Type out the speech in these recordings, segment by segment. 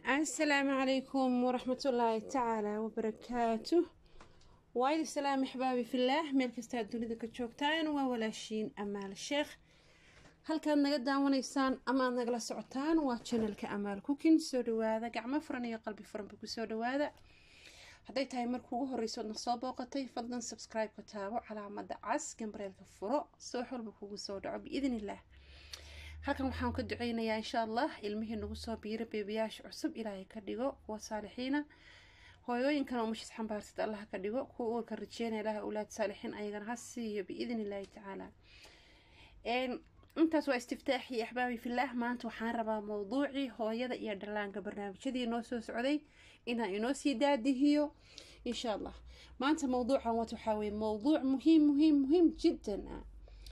السلام عليكم ورحمة الله تعالى وبركاته وايد السلام أحبابي في الله meel kasta aad dunida ka joogtaan waa walaashiin amaal sheekh halkaad naga daawanaysaan ama aad nagala socotaan waa janalka amaal cooking soo dhawaada gacmo furan iyo qalbi furanba kusoo dhawaada hadday tahay markii ugu horeyso na soo booqatay fadlan subscribe ka taabo calaamada cas gambareelka furo soo xolba kugu soo dhaco biidn illah halkan waxaan ka duceynayaa insha allah ilmihii nagu soo biira beebiyaasha cusub ilaahay ka dhigo kuwa saalixiina hooyooyinkan oo mashis xambaarsad allah ka dhigo kuwa uurka rajeynaya ilaah awlaad saalixiin ayagana ha siiyo biidn illaahi tacaala intaas waa istiftaaxii axbaabi filaah maanta waxaan rabaa mowduucii hooyada iyo dhallaanka barnaamijyadii noo soo socday inaan inoo sii daadihiyo insha allah maanta mowduucan wat waxaa weye mowduuc muhiim muhiim muhiim jiddan ah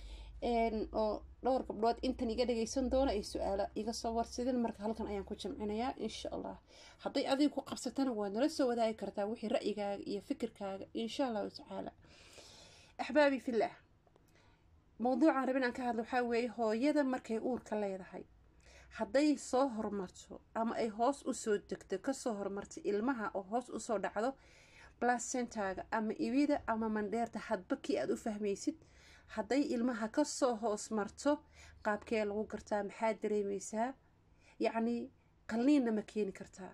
oo dhowr gabdhood intan iga dhageysan doona ay su-aalo iga soo warsadeen marka halkan ayaan ku jamcinayaa insha allah hadday adiga ku qabsatana waad nala soo wadaagi kartaa wixii ra'yigaaga iyo fikirkaaga insha allahu tacaala axbaabi filaah mowduucan rabin aan ka hadlo waxaa weeye hooyada markay uurka leedahay hadday soo hormarto ama ay hoos usoo degto kasoo hormarto ilmaha oo hoos usoo dhacdo placentaaga ama ibida ama mandheerta hadba kii aada u fahmaysid hadday ilmaha kasoo hoos marto qaabkee lagu gartaa maxaad dareemeysaa yacni qalliinna ma keeni kartaa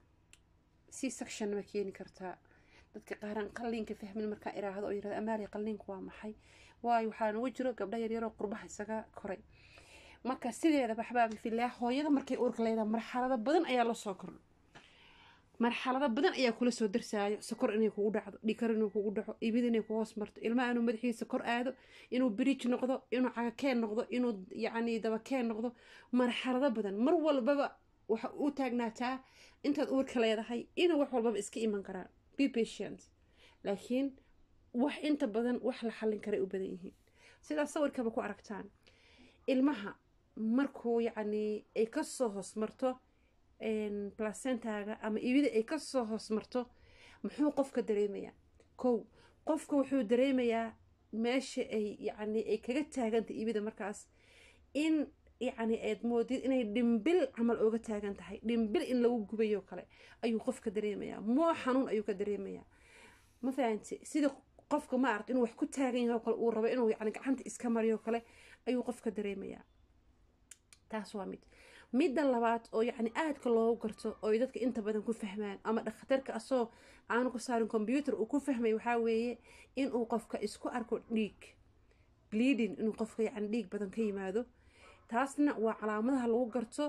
c sectionna ma keeni kartaa dadka qaaran qalliinka fahmin markaan iraahdo oo yirahdo amaali qalliinku waa maxay waayo waxaa nagu jiro gabdha yaryaroo qurbaha isaga koray marka sideedaba axbaabi filaah hooyada markay uurka leedaha marxalado badan ayaa la soo kordho marxalado badan ayaa kula soo darsaayo sokor inay kugu dhacdo dhikar inuu kugu dhaco ibid inay ku hoos marto ilmaha inuu madaxiisa kor aado inuu bridge noqdo inuu cagakeen noqdo inuu yacni dabakeen noqdo marxalado badan mar walbaba waxa u taagnaataa intaad uurka leedahay inuu wax walbaba iska iman karaan be patient laakiin wax inta badan wax la xallin karay u badan yihiin sidaas sawirkaba ku aragtaan ilmaha markuu yacni ay kasoo hoos marto placentaaga ama ibida ay kasoo hoos marto muxuu qofka dareemayaa kow qofka wuxuu dareemayaa meesha ay yacni ay kaga taagantay ibida markaas in yacni aad moodid inay dhimbil camal ooga taagan tahay dhimbil in lagu gubayo kale ayuu qofka dareemayaa moo xanuun ayuu ka dareemayaa ma fahanti sida qofka ma aragt inuu wax ku taagan yahay oo kale uu rabo inuu yacni gacanta iska mariyo kale ayuu qofka dareemayaa taas waa mid midda labaad oo yacni aadka loogu garto oo dadka inta badan ku fahmaan ama dhakhtarka asoo aanu ku saarin combyuutar uu ku fahmay waxaa weeye inuu qofka isku arko dhiig bleeding inuu qofka yacni dhiig badan ka yimaado taasna waa calaamadaha lagu garto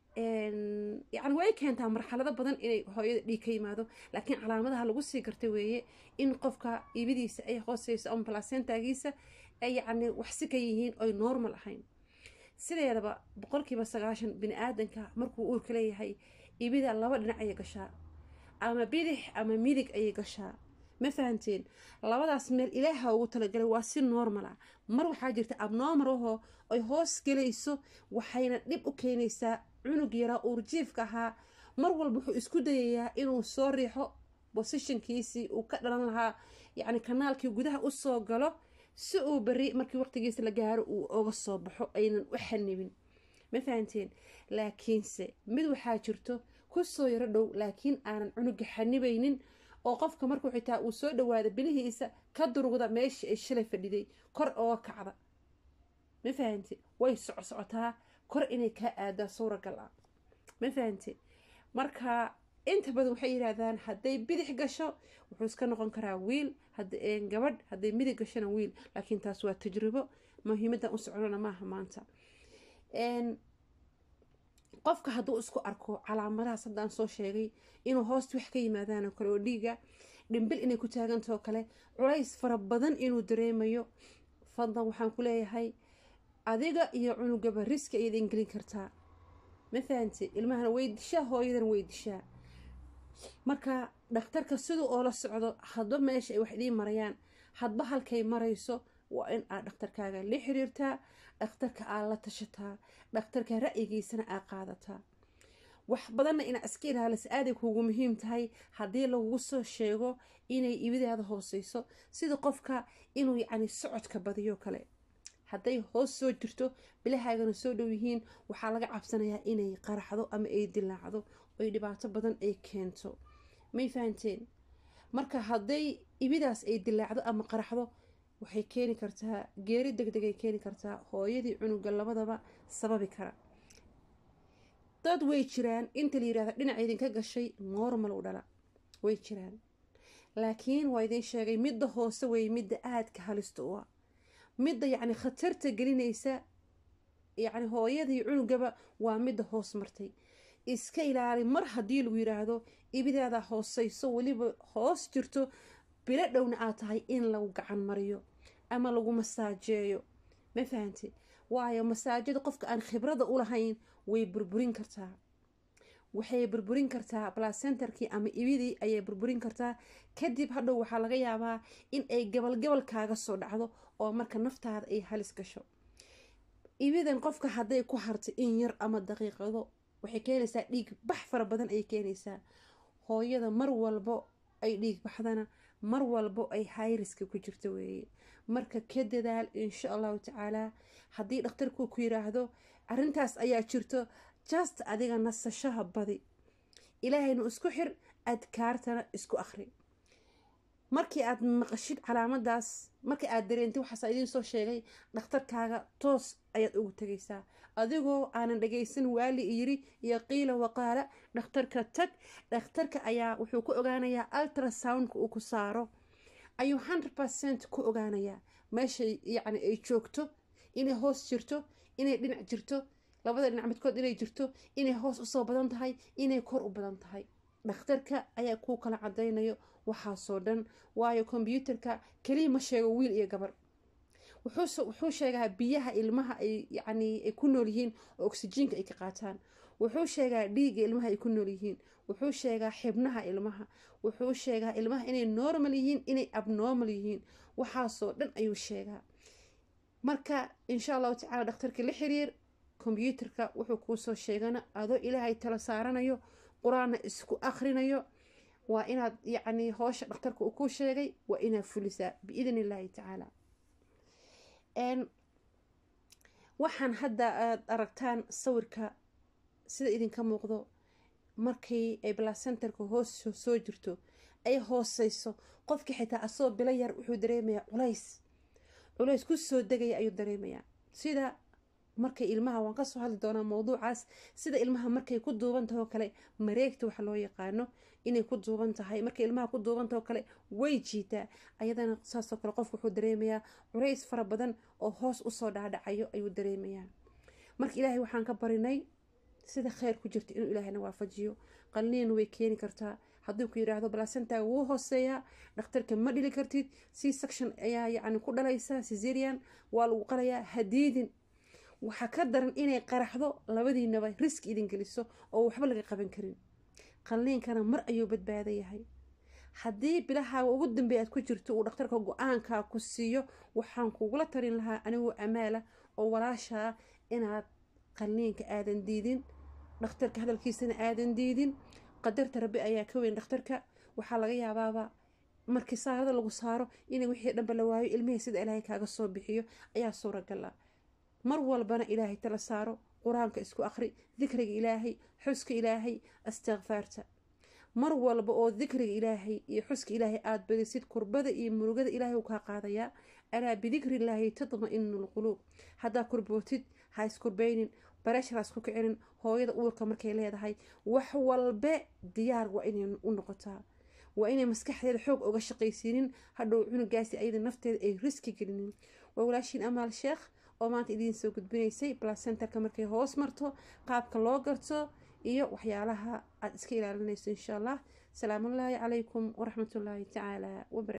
yacni way keentaa marxalado badan inay hooyada dhiig ka yimaado laakiin calaamadaha lagu sii garta weeye in qofka ibidiisa ay hooseyso ama placentaagiisa ay yacni waxsi ka yihiin oy normal ahayn sideedaba boqolkiiba sagaashan bini aadanka markuu uurka leeyahay ibida laba dhinac ayay gashaa ama bidix ama midig ayay gashaa ma fahanteen labadaas meel ilaaha ugu talagalay waa si normal ah mar waxaa jirta abnormal ahoo ay hoos gelayso waxayna dhib u keenaysaa cunug yaraa uurjiifka ahaa mar walba wuxuu isku dayayaa inuu soo riixo bosishankiisii uu ka dhalan lahaa yacni kanaalkii gudaha usoo galo si uu beri markii waqtigiisa la gaaro uu oga soo baxo aynan u xanibin ma fahanteen laakiinse mid waxaa jirto kusoo yaro dhow laakiin aanan cunuga xanibaynin oo qofka markuu xitaa uu soo dhawaado bilihiisa ka durugda meeshii ay shalay fadhiday kor ooga kacda ma fahante way soco socotaa kor inay kaa aadaa suuragal ah ma fahante marka inta badan waxay yidhaahdaan hadday bidix gasho wuxuu iska noqon karaa wiil gabadh hadday midig gashona wiil laakiin taas waa tajribo muhiimadan u socdona maaha maanta qofka hadduu isku arko calaamadahaas haddaan soo sheegay inuu hoosta wax ka yimaadaan oo kale oo dhiiga dhimbil inay ku taagantao kale culays fara badan inuu dareemayo fadlan waxaan ku leeyahay adiga iyo cunugaba riski ayaad ingelin kartaa ma fahante ilmahana way dishaa hooyadana way dishaa marka dhakhtarka sida oo la socdo hadba meesha ay wax idiin marayaan hadba halkay marayso waa in aad dhakhtarkaaga la xiriirtaa dhakhtarka aad la tashataa dhakhtarka ra'yigiisana aad qaadataa wax badanna inaa iska ilaalisa aaday kuugu muhiim tahay haddii lagugu soo sheego inay ibidaada hooseyso sida qofka inuu yacni socodka badiyo kale hadday hoos soo jirto bilahaagana soo dhow yihiin waxaa laga cabsanayaa inay qaraxdo ama ay dilaacdo oy dhibaato badan ay keento may fahanteen marka hadday ibidaas ay dilaacdo ama qaraxdo waxay keeni kartaa geeri deg degay keeni kartaa hooyadii cunuga labadaba sababi kara dad way jiraan inta la yirahda dhinaca idinka gashay normal u dhala way jiraan laakiin waa idiin sheegay midda hoose wey midda aadka halista u ah midda yacni khatarta gelinaysa yacni hooyadii cunugaba waa midda hoos martay iska ilaali mar haddii lagu yiraahdo ibidaada hooseyso weliba hoos jirto bilo dhowna aad tahay in lagu gacan mariyo ama lagu masaajeeyo ma fahanti waayo masaajada qofka aan khibrada u lahayn way burburin kartaa waxay burburin kartaa blacenterkii ama ibidii ayay burburin kartaa kadib hadhow waxaa laga yaabaa in ay gabalgabal kaaga soo dhacdo oo marka naftaada ay halis gasho ibidan qofka hadday ku harto in yar ama daqiiqado waxay keenaysaa dhiig bax fara badan ayay keenaysaa hooyada mar walbo ay dhiig baxdana mar walbo ay hayriska ku jirto weeye marka ka dadaal insha allahu tacaalaa haddii dhakhtarku ku yiraahdo arrintaas ayaa jirto just adiga nasashaha badi ilaahayna isku xir adkaartana isku akhri markii aad maqashid calaamadaas markii aad dareentay waxaasa idiin soo sheegay dhakhtarkaaga toos ayaad ugu tegaysaa adigoo aanan dhagaysan waali yiri iyo qiila waqaala dhakhtarka tag dhakhtarka ayaa wuxuu ku ogaanayaa ultrasoundka uu ku saaro ayuu hundred percent ku ogaanayaa meeshay yacni ay joogto inay hoos jirto inay dhinac jirto labada dhinac midkood inay jirto inay hoos usoo badan tahay inay kor u badan tahay dhakhtarka ayaa kuu kala cadaynayo waxaasoo dhan waayo kombyuutarka keliya ma sheego wiil iyo gabar wuxuu sheegaa biyaha ilmaha ay yacni ay ku nool yihiin oo oksijiinka ay ka qaataan wuxuu sheegaa dhiigga ilmaha ay ku nool yihiin wuxuu sheegaa xibnaha ilmaha wuxuu sheegaa ilmaha inay normal yihiin inay abnormal yihiin waxaasoo dhan ayuu sheegaa marka insha allahu tacala dhakhtarka la xiriir kombyuutarka wuxuu kuusoo sheegana adoo ilaahay tala saaranayo qur-aanna isku akhrinayo waa inaad yacni hoosha dhakhtarka uu kuu sheegay waa inaad fulisaa biidn illaahi tacaala waxaan hadda aad aragtaan sawirka sida idinka muuqdo markii ay blacenterka hoos soo jirto ay hooseyso qofkii xitaa asoo bilo yar wuxuu dareemayaa culays culays ku soo degaya ayuu dareemayaa sida markay ilmaha waan kasoo hadli doonaa mowduucaas sida ilmaha markay ku duuban tahay oo kale mareegta waxa loo yaqaano inay ku duuban tahay markay ilmaha ku duuban tahay oo kale way jiitaa ayadana saasoo kale qofku wuxuu dareemayaa culays fara badan oo hoos usoo dhaadhacayo ayuu dareemayaa marka ilaahay waxaan ka barinay sida kheyr ku jirta inuu ilaahayna waafajiyo qalniin way keeni kartaa hadduu ku yidhaahdo balacentaaga wuu hooseeyaa dhakhtarka ma dhili kartid c section ayaa yacni ku dhalaysaa cesarian waa lagu qalayaa hadiidin waxaa ka daran inay qaraxdo labadiinaba riski idin geliso oo waxba laga qaban karin qalliinkana mar ayuu badbaada yahay haddii bilahaaga ugu dambeeya aad ku jirto uu dhakhtarka go-aankaa ku siiyo waxaan kugula tarin lahaa anigoo amaala oo walaashaa inaad qalliinka aadan diidin dhakhtarka hadalkiisana aadan diidin qadarta rabbi ayaa ka weyn dhakhtarka waxaa laga yaabaaba markii saarada lagu saaro inay wixii dhanba la waayo ilmihii sida ilaahay kaaga soo bixiyo ayaa suuragal ah mar walbana ilaahay tala saaro qur-aanka isku akhri dikriga ilaahay xuska ilaahay astikfaarta mar walba oo dikriga ilaahay iyo xuska ilaahay aada badisid kurbada iyo murugada ilaahay uu kaa qaadayaa alaa bidikrillaahi tatma-inu lquluub haddaa kurbootid ha iskurbeynin bareshar ha isku kicinin hooyada uurka markay leedahay wax walbe diyaar waa inay u noqotaa waa inay maskaxdeeda xoog oga shaqaysiinin hadhow cunugaasi ayada nafteeda ay riski gelinin waa walaashiin amaal sheekh oo maanta idiin soo gudbinaysay blacenterka markay hoos marto qaabka loo garto iyo waxyaalaha aada iska ilaalinayso insha allah asalaamullaahi calaykum waraxmatullaahi tacaala wabara